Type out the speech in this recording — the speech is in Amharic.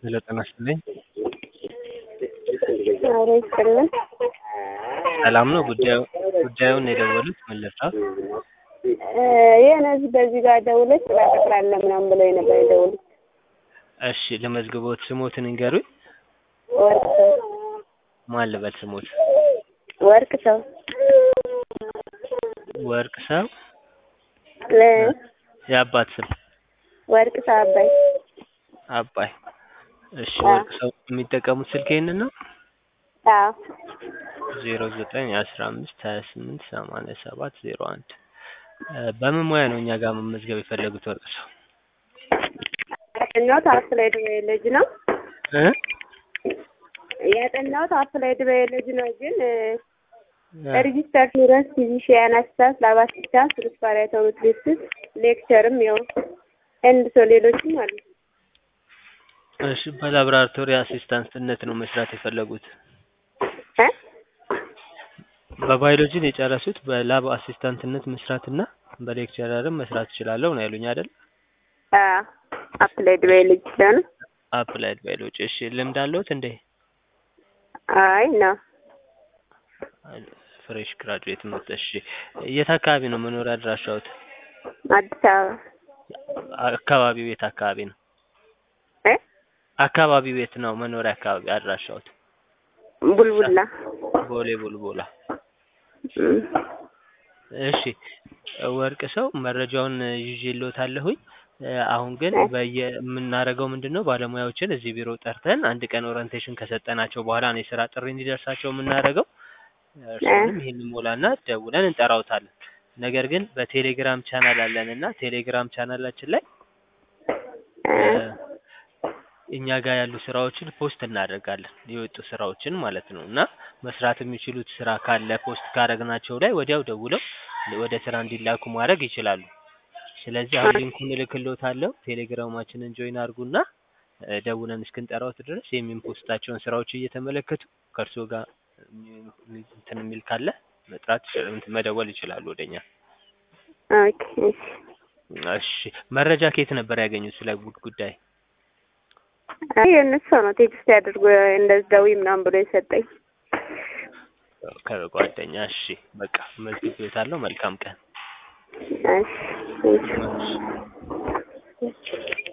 ሄሎ ጤና ይስጥልኝ። ኧረ ይስጥልን። ሰላም ነው? ጉዳዩ ጉዳዩን የደወሉት ምን ልርዳዎት? የሆነ እዚህ በዚህ ጋር ደውለሽ ስራ እቀጥራለሁ ምናምን ብለው ነበር የደወሉት። እሺ ልመዝግቦት፣ ስሞትን ይንገሩኝ። ወርቅ ሰው ማን ልበል ስሞት? ወርቅ ሰው ወርቅ ሰው ለ- የአባት ስም ወርቅ ሰው አባይ አባይ። እሺ አዎ። ወርቅ ሰው የሚጠቀሙት ስልክ ይሄንን ነው? አዎ ዜሮ ዘጠኝ አስራ አምስት ሀያ ስምንት ሰማንያ ሰባት ዜሮ አንድ በምን ሙያ ነው እኛ ጋር መመዝገብ የፈለጉት ወርቅ ሰው? ያጠናሁት አፕላይድ ባዮሎጂ ነው። እ? ያጠናሁት አፕላይድ ባዮሎጂ ነው ግን ሬጂስተር ፊረንስ ፊዚሽያን አሲስታንት ላብ አሲስታንት ሪስፓራቶሪ ቴስት ሌክቸርም ያው ኤንድ ሰው ሌሎችም አሉ። እሺ በላብራቶሪ አሲስታንትነት ነው መስራት የፈለጉት። እ? በባዮሎጂን የጨረሱት በላብ አሲስታንትነት መስራትና በሌክቸረርም መስራት እችላለሁ ነው ያሉኝ አይደል? አዎ አፕላይድ ባዮሎጂ ስለሆነ አፕላይድ ባዮሎጂ። እሺ ልምድ አለዎት እንዴ? አይ ነው ፍሬሽ ግራጁዌት ነው። እሺ የት አካባቢ ነው መኖሪያ አድራሻዎት? አዲስ አበባ አካባቢው የት አካባቢ ነው? እ? አካባቢው የት ነው መኖሪያ አካባቢ አድራሻዎት? ቡልቡላ ቦሌ ቡልቡላ። እም። እሺ ወርቅ ሰው መረጃውን ይዤልዎታለሁኝ። እ፣ አሁን ግን በየ የምናደርገው ምንድን ነው ባለሙያዎችን እዚህ ቢሮ ጠርተን አንድ ቀን ኦሪንቴሽን ከሰጠናቸው በኋላ ነው የስራ ጥሪ እንዲደርሳቸው የምናደርገው። እርስዎንም ይህን ሞላና ደውለን እንጠራውታለን። ነገር ግን በቴሌግራም ቻናል አለን እና ቴሌግራም ቻናላችን ላይ እ፣ እ፣ እኛ ጋር ያሉ ስራዎችን ፖስት እናደርጋለን የወጡ ስራዎችን ማለት ነው። እና መስራት የሚችሉት ስራ ካለ ፖስት ካደረግናቸው ላይ ወዲያው ደውለው ወደ ስራ እንዲላኩ ማድረግ ይችላሉ። ስለዚህ አሁን ሊንኩን እልክልዎታለሁ። ቴሌግራማችንን ጆይን አድርጉና እ፣ ደውለን እስክንጠራዎት ድረስ የሚፖስታቸውን ስራዎች እየተመለከቱ ከእርስዎ ጋር የሚ- እንትን የሚል ካለ መጥራት ይችላሉ፣ እንትን መደወል ይችላሉ ወደኛ። ኦኬ እሺ። እሺ መረጃ ከየት ነበር ያገኙት ስለ ጉድ ጉዳይ? አይ የእነሱ ሰው ነው ቴክስት ያድርጎ እንደዚህ ደውይ ምናምን ብሎ የሰጠኝ። ከጓደኛ። እሺ በቃ መዝግቤዎታለሁ። መልካም ቀን። እሺ እሺ። እሺ።